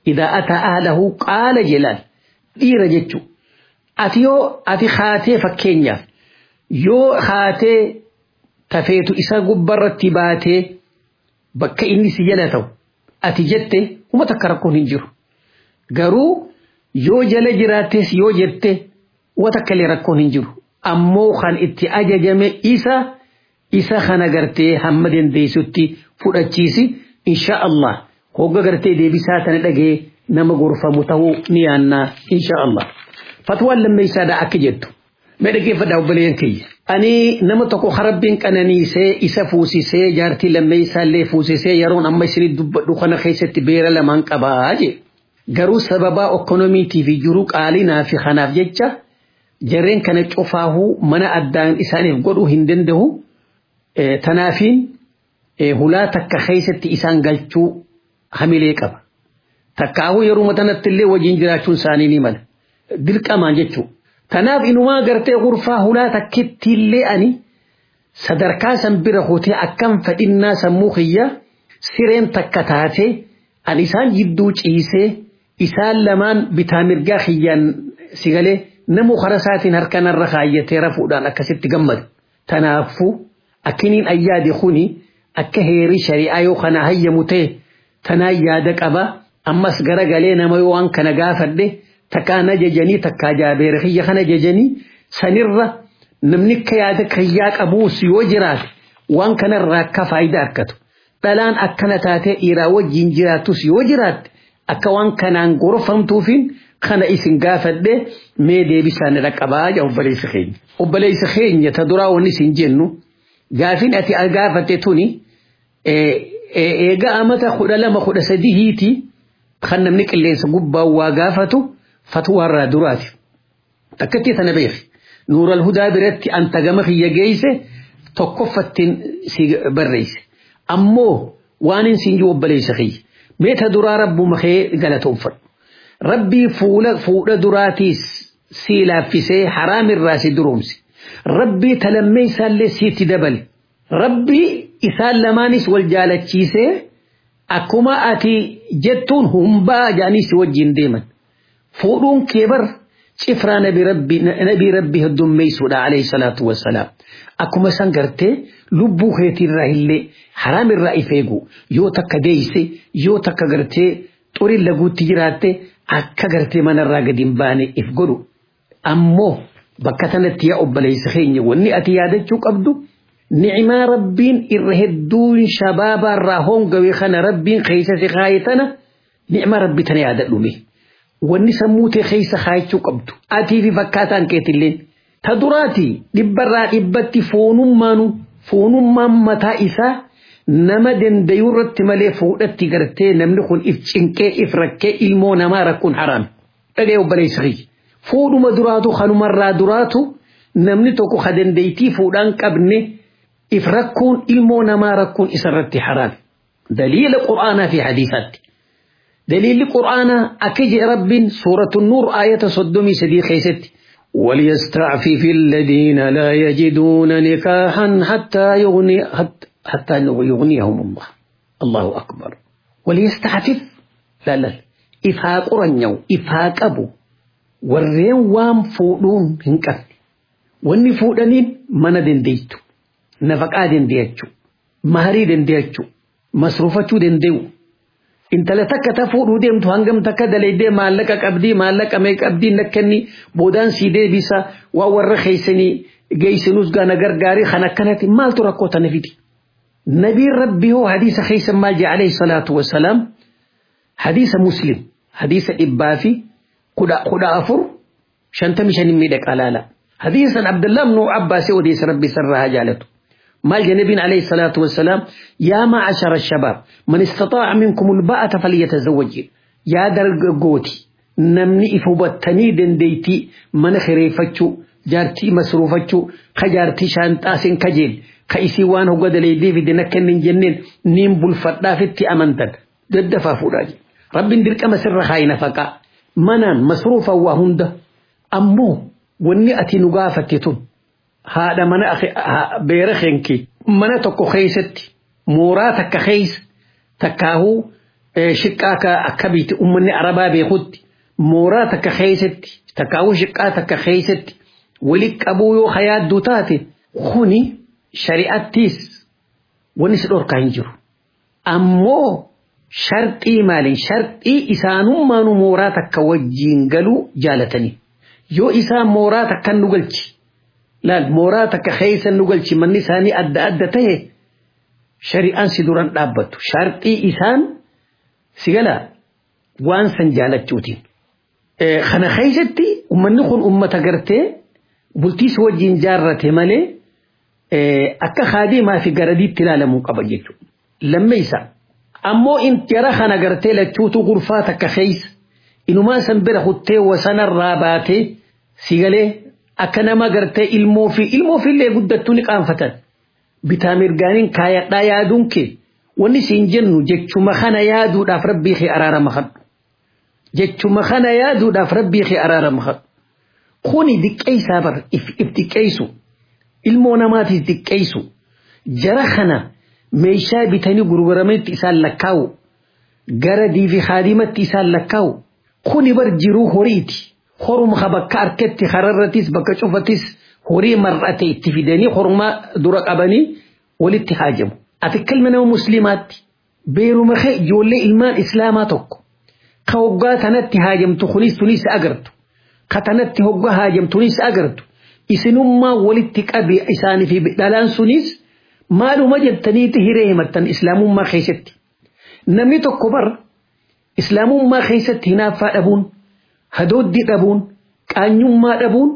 idaa ataa ahlahu qaala jelaan dhiira jechuu ati yoo ati haatee fakkeenyaaf yoo haatee tafeetu isa gubbarratti baatee bakka inni si jala ta'u ati jette uma takka rakkoon hin jiru garuu yoo jala jiraattees yoo jette uma takka illee rakkoon hin jiru ammoo kan itti ajajame isa isa kana gartee hamma dandeessutti fudhachiisi insha Allah hogga gartee deebisaa tana dhagee nama gorfamu ta'uu ni yaannaa insha Allah fatwaan lammeessaadha akka jettu mee dhaggeeffadhaa obboleeyyan kiyya ani nama tokko harabbiin qananiisee isa fuusisee jaartii lammeessaallee fuusisee yeroon amma isinii dubbadhu kana keessatti beera lamaan qabaa jee garuu sababaa ekonomiitii fi jiruu qaalinaa fi kanaaf jecha jarreen kana cufaahuu mana addaan isaaniif godhuu hin danda'u tanaafiin hulaa takka keessatti isaan galchuu hamilee qaba. Takkaahuu yeroo tanatti illee wajjin jiraachuun isaanii ni mala. Dirqamaan jechuudha. Tanaaf inumaa gartee gurfaa hulaa takkitti illee ani sadarkaa san bira hootee akkam fedhinnaa sammuu kiyya sireen takka taatee an isaan jidduu ciisee isaan lamaan bitaa mirgaa kiyyaan sigalee namu karasaatiin harkanarra kaayyatee rafuudhaan akkasitti gammadu. Tanaafuu akkiniin ayyaade kuni akka heerii shari'aa yoo kana hayyamu ta'e tanaa yaada qaba ammas garagalee nama yoo waan kana gaafadhe takkaa na jajanii takkaa jaabeera kiyya kana jajanii sanirra namni akka yaada kiyyaa qabuus yoo jiraate waan kanarraa akka faayidaa argatu dhalaan akkana taatee dhiiraa wajjin jiraatus yoo jiraatte akka waan kanaan gorfamtuufiin kana isin gaafadhe mee deebisaan dhaqqabaa jaa obboleessa keenya. Obboleessa keenya ta duraa wanni isin jennu gaafin ati gaafatte tuni eega amata kudha lama kudha sadihiiti kan namni qilleensa gubbaa waa gaafatu fatwaarraa duraati. Takkatti tana beeki. Nuural hudaa biratti anta gama kiyya geeyse tokkoffattiin si barreesse. Ammoo waan hin siin jiru obboleessa kiyya. Meeta duraa rabbuma kee galatoomfadhu. Rabbii fuula fuudha duraatiis si laaffisee haraamirraa si duroomse. Rabbii talammee isaallee sitti dabale. Rabbii isaan lamaanis wal jaalachiisee akkuma ati jettuun humbaa jaanii si wajjin deeman. Fuudhuun kee bar cifraa nabi rabbii heddummeessuudha alayhi salaatu wassalaam. Akkuma san gartee lubbuu keetiirraa illee haraamirraa if eegu yoo takka deeyse yoo takka gartee xurin laguutti jiraatte akka gartee manarraa gadi hin baane if godhu. Ammoo bakka tanatti yaa obboleessa keenya wanni ati yaadachuu qabdu ni'imaa rabbiin irra hedduun shabaabaarraa hongawee kana rabbiin keessa si kaayetana ni'imaa rabbi tana yaadadhume. Wanni sammuu tee keessa kaayachuu qabdu atii fi fakkaataan keetilleen ta duraati dhibbarraa dhibbatti foonummaanu foonummaan mataa isaa nama dandayuu irratti malee fuudhatti gartee namni kun if cinqee if rakkee ilmoo namaa rakkuun haraam. Dhagee obboleessa kiyya. Fuudhuma duraatu kanumarraa duraatu namni tokko ka dandeettii fuudhaan qabne if rakkuun ilmoo namaa rakkuun isarratti haraam. Daliila qur'aanaa fi hadiisaatti. دليل القرآن أكج رب سورة النور آية صدمي سدي خيست وليستعفف الذين لا يجدون نكاحا حتى يغني حتى, حتى يغنيهم الله الله أكبر وليستعفف لا لا إفاق رنيو إفاق أبو warreen waan fuudhuun hin qabne wanni fuudhaniin mana dandeettu nafaqaa dandeechuu maharii dandeechuu masruufachuu danda'u intala takka ta fuudhuu deemtu hangam takka dalaydee maallaqa qabdii maallaqa mee qabdii nakkanni boodaan sii deebisa waa warra keeysanii geeysinuus gana gargaarii kan akkanatti maaltu rakkoo tana fidi nabiin rabbii hoo hadiisa keeysan maal jee alayhi salaatu wassalaam hadiisa muslim hadiisa dhibbaa fi kudha afur shantami shanin miidhaqa laala hadiisan abdullah ibnu abbaasii odeessa rabbi sarraa jaalatu مال النبي عليه الصلاة والسلام يا معشر الشباب من استطاع منكم الباءة فليتزوج يا درقوتي نمني إفوبتني دنديتي من خريفتشو جارتي مسروفتشو خجارتي شانتاسين كجيل خيسي وانه قد ليدي في دنكن من جنين نيم بلفتا فتي أمنتد ضد فافوراجي رب درك مسر خاين فقا منان مصروفا وهند أمو وني أتي نقافتتون haadha mana beera keenki mana tokko keeysatti mooraa takka keeysa takkaahuu shiqqaa ka akka biiti ummanni arabaa beekutti mooraa takka keessatti takkaawuu shiqqaa takka keessatti wali qabuu yoo hayaadduu taate kuni shari'attiis wanni si dhorkaa hin jiru. Ammoo sharxii maaliin sharxii isaanummaanu mooraa takka wajjiin galuu jaalatanii. Yoo isaan mooraa takka nu galchi laal mooraa takka keessa nu galchi manni isaanii adda adda ta'e shari'aan si duran dhaabbattu sharxii isaan si galaa waan san jaalachuutiin. Kana keessatti uummanni kun uummata gartee bultiis wajjin jaarrate malee akka haadimaa fi garadiitti ilaalamuu qaba jechuudha. Lammeessa ammoo in jara kana gartee lachuutu gurfaa takka keessa inumaa san bira kuttee wasanarraa baatee si galee akka nama gartee ilmoo fi ilmoo fi illee guddattuu ni qaanfatan. Bitaa mirgaaniin kaayadhaa yaaduun kee wanni siin jennu jechuma kana yaaduudhaaf rabbii kee araarama kadhu. Jechuma kana yaaduudhaaf rabbii kee araarama kadhu. Kuni diqqeessaa bar if diqqeessu. Ilmoo namaatiif diqqeessu. Jara kana meeshaa bitanii gurgurametti isaan lakkaa'u. Gara diifi haadimatti isaan lakkaa'u. Kuni bar jiruu horiiti. Horuma bakka harkatti hararratis bakka cufatis horii mar'ate itti fidanii horumaa dura qabanii walitti haajamu. Ati kalma nama musliimaatti beeruma kee ijoollee ilmaan islaamaa tokko. Ka hoggaa tanatti haajamtu kunis tunis agartu. Ka tanatti hoggaa haajamtunis agartu. Isinummaa walitti qabe isaanii fi dhalaan sunis maaluma jettaniiti hiree himattan islaamummaa keessatti. Namni tokko bar islaamummaa keessatti hinaaffaa dhabuun, hadooddii dhabuun, qaanyummaa dhabuun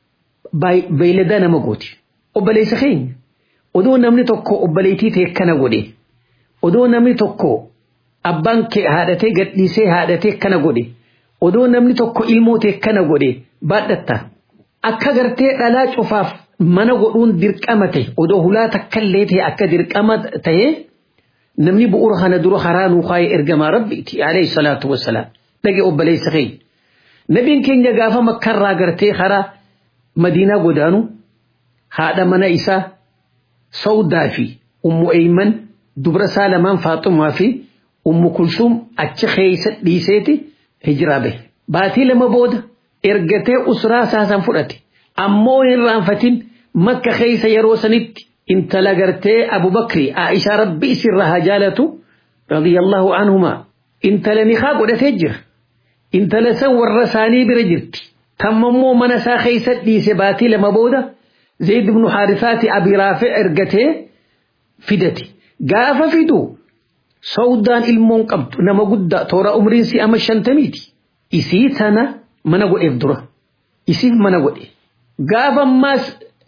beeylada nama gooti. Obboleessa keenya odoo namni tokko obboleettii ta'e kana godhe odoo namni tokko abbaan kee haadhatee gadhiisee haadhatee kana godhe odoo namni tokko ilmoo ta'e kana godhe baadhatta. Akka gartee dhalaa cufaaf mana godhuun dirqama ta'e odoo hulaa takkallee ta'e akka dirqama ta'e namni bu'uura kana dura karaa nuu kaayee ergamaa rabbiiti alayhi salaatu wassalaam dhage obboleessa keenya. Nabiin keenya gaafa makkarraa gartee karaa madiinaa godaanu haadha mana isaa sawdaa fi ummu eeyman dubra isaa lamaan faaxumaa fi ummu kulsuum achi keessa dhiiseeti hijiraa bahe. Baatii lama booda ergatee usraa saasan fudhate ammoo hin raanfatin makka keessa yeroo sanitti intala gartee abubakri aishaa rabbi isirra haa jaalatu radiyallahu anhumaa intala nikaa godhatee jira intala san warra isaanii bira jirti tammammoo mana isaa keessa dhiise baatii lama booda zayd ibnu haarisaati abi raafi ergatee fidate gaafa fidu sawdaan ilmoon qabdu nama guddaa toora umriin si ama shantamiiti isii tana mana godheef dura isiif mana godhe gaafa ammaas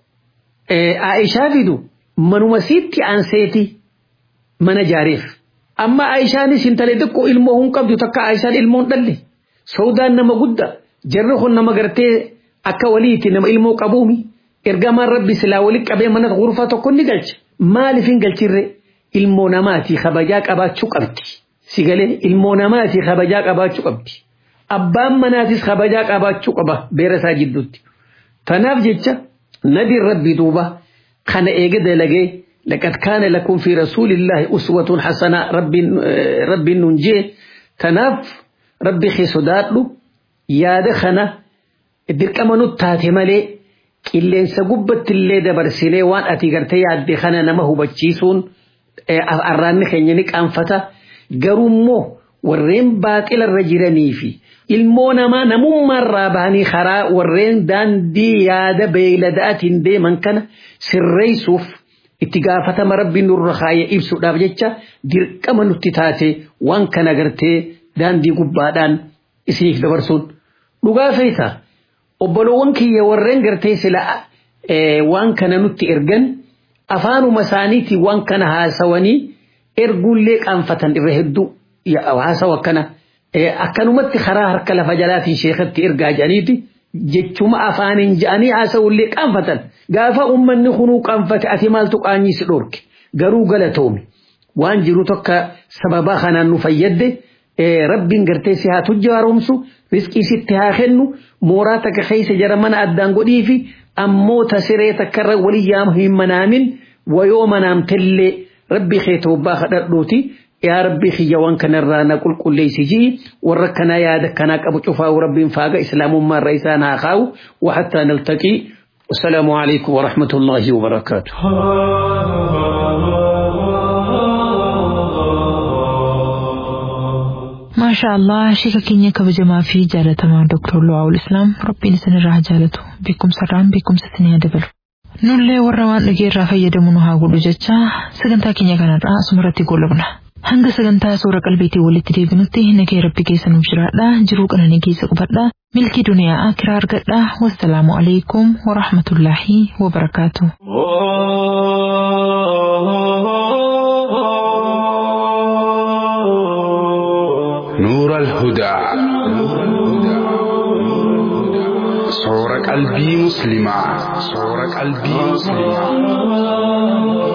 Aishaa fidu manuma siitti aanseeti mana jaareef amma Aishaanis intala xiqqoo ilmoo hin qabdu takka Aishaan ilmoon dhalle sawdaan nama guddaa jarri kun nama gartee akka waliiti nama ilmoo qabuumi ergamaan rabbi silaa walitti qabee mana gurfaa tokko ni galcha maaliif hin galchirre ilmoo namaati kabajaa qabaachuu qabdi sigalee ilmoo namaati kabajaa qabaachuu qabdi. abbaan manaatis kabajaa qabaachuu qaba beera isaa jidduutti. Tanaaf jecha nabiin rabbi duuba kana eege dalagee laqad kaana lakum fi rasuulillahi uswatun hasanaa rabbiin nun jee tanaaf rabbi kee sodaadhu yaada kana dirqama nutti taate malee qilleensa gubbatti illee dabarsinee waan ati gartee yaadde kana nama hubachiisuun arraanni keenya ni qaanfata garuummoo warreen baaxilarra jiranii fi ilmoo namaa namummaarraa bahanii karaa warreen daandii yaada beeyladaatiin deeman kana sirreessuuf itti gaafatama rabbiin nurra kaayee ibsuudhaaf jecha dirqama nutti taate waan kana gartee daandii gubbaadhaan isiniif dabarsuun dhugaa feeta obboloowwan kiyya warreen gartee sila waan kana nutti ergan afaanuma isaaniitiin waan kana haasawanii erguullee qaanfatan irra hedduu haasawa akkana akkanumatti karaa harka lafa jalaatiin sheekatti ergaa jedhaniiti jechuma afaaniin jedhanii haasawullee qaanfatan gaafa ummanni kunuu qaanfate ati maaltu qaanyisi dhorke garuu galatoomi waan jiru tokko sababaa kanaan nu fayyadde rabbiin gartee si haa tujja haaromsu riskii sitti haa kennu mooraa takka keessa jara mana addaan godhii fi ammoo tasiree takkarra walii yaama hin manaamin wayoo manaamtellee rabbi kee toobbaa kadhadhuuti yaa rabbii kiyyawwan kanarraa na qulqulleessi jii warra kanaa yaada kanaa qabu cufaa rabbiin faaga islaamummaa irra isaan haa kaa'u waxattaa naltaqii والسلام عليكم ورحمة الله وبركاته ما شاء الله شيكا كينيا كبجما في جالة مع دكتور لواء الإسلام ربي نسن الراه جالته بكم سران بكم ستنيا دبل nullee warra waan dhageerraa fayyadamu nu haa godhu jecha sagantaa keenya kanarraa asumarratti goolabna hanga sagantaa suura qalbiitii walitti deebinutti nagee rabbi keessa nuuf jiraadha jiruu qananii keessa qubadha milkii duniyaa akiraa argadha wassalaamu alaikum warahmatullaahi wabarakaatu. نور الهدى صور قلبي مسلمة صور قلبي مسلمة